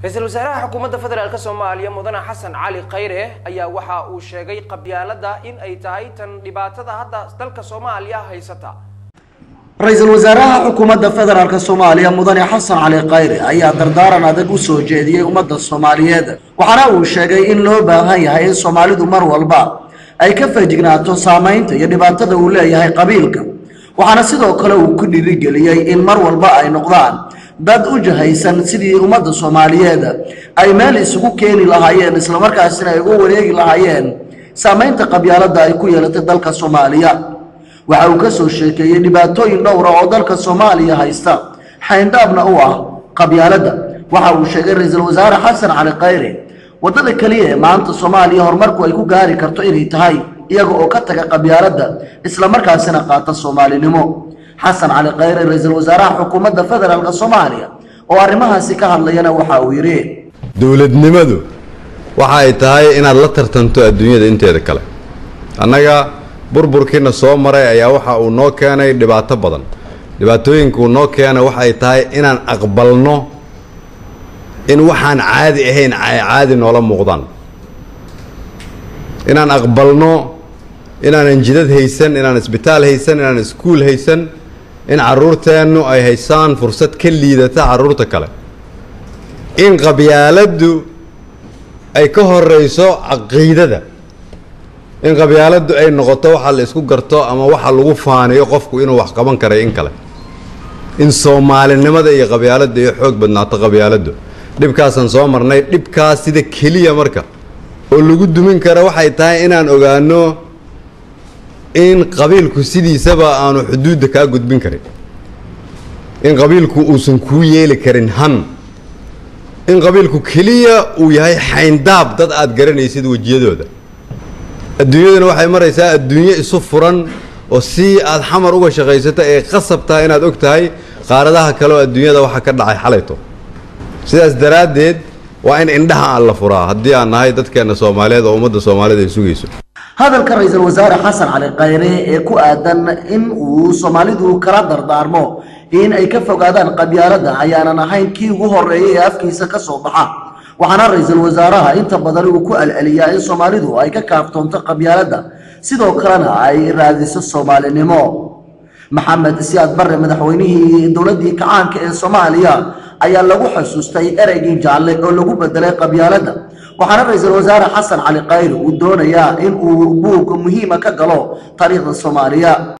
ra-iisul wasaaraha xukuumadda federaalk soomaaliya mudane xasan cali khayre ayaa waxa uu sheegay qabyaalada in ay tahay tan dhibaatada hadda dalka soomaaliya haysata ra-iisul wasaaraha xukuumadda federaalk soomaaliya mudane xasan cali khayre ayaa dardaaran adag u soo jeediyey ummadda soomaaliyeed waxaana uu sheegay in loo baahan yahay in soomaalidu mar walba ay ka feejignaato saamaynta iyo dhibaatada uu leeyahay qabiilka waxaana sidoo kale uu ku dhiirigeliyey in mar walba ay noqdaan dad u jahaysan sidii ummadda soomaaliyeed ay meel isugu keeni lahaayeen islamarkaasina ay uga wareegi lahaayeen saamaynta qabyaaladda ay ku yeelatay dalka soomaaliya waxa uu ka soo sheekeeyey dhibaatooyin dhowra oo dalka soomaaliya haysta xayndaabna u ah qabyaaladda waxa uu sheegay ra-iisul wasaare xasan cali khayre waddada keliya ee maanta soomaaliya horumarku ay ku gaari karto inay tahay iyaga oo ka taga qabyaaladda islamarkaasina qaata soomaalinimo xasan cali khayre ra-iisul wasaaraha xukuumadda federaalk soomaaliya oo arrimahaasi ka hadlayana waxa uu yidhi dowladnimadu waxa ay tahay inaad la tartanto adduunyada inteeda kale annaga burburkiina soo maray ayaa waxa uu noo keenay dhibaato badan dhibaatooyinkuu noo keenay waxa ay tahay inaan aqbalno in waxaan caadi ahayn ay caadi noola muuqdaan inaan aqbalno inaanan jidad haysan inaan isbitaal haysan inaan iskuul haysan in carruurteennu ay haysaan fursad ka liidata carruurta kale in qabyaaladdu ay ka horeyso caqiidada in qabyaaladdu ay noqoto waxa la isku garto ama waxa lagu faaniyo qofku inuu wax qaban karay in kale in soomaalinimada iyo qabyaaladda iyo xoog badnaato qabyaaladdu dhibkaasaan soo marnay dhibkaas sida keliya marka oo lagu dumin kara waxay tahay inaan ogaano in qabiilku sidiisaba aanu xuduudda kaa gudbin karin in qabiilku uusan kuu yeeli karin han in qabiilku keliya uu yahay xayndaab dad aad garanaysid wejiyadooda adduunyaduna waxay maraysaa adduunyo isu furan oo si aad xamar uga shaqaysato ee qasab tahay inaad og tahay qaaradaha kale oo adduunyada waxa ka dhacay xalayto sidaas daraaddeed waa in indhaha aan la furaa haddii aan nahay dadkeenna soomaaliyeed oo ummadda soomaaliyed ay sugayso hadalka ra-iisul wasaare xasan cali khayre ee ku aadan in uu soomaalidu kala dardaarmo in ay ka fogaadaan qabyaaladda ayaanan ahayn kii ugu horeeyay ee afkiisa ka soo baxa waxaana ra-iisul wasaaraha inta badan uu ku alceliyaa in soomaalidu ay ka kaaftoonto qabyaaladda sidoo kalena ay raadiso soomaalinimo maxamed siyaad barre madaxweynihii dowladdii kacaanka ee soomaaliya ayaa lagu xusuustay ereygii jaalle oo lagu bedelay qabyaaladda waxaana ra-iisul wasaare xasan cali khayre uu doonayaa in uu buug muhiima ka galo taariikhda soomaaliya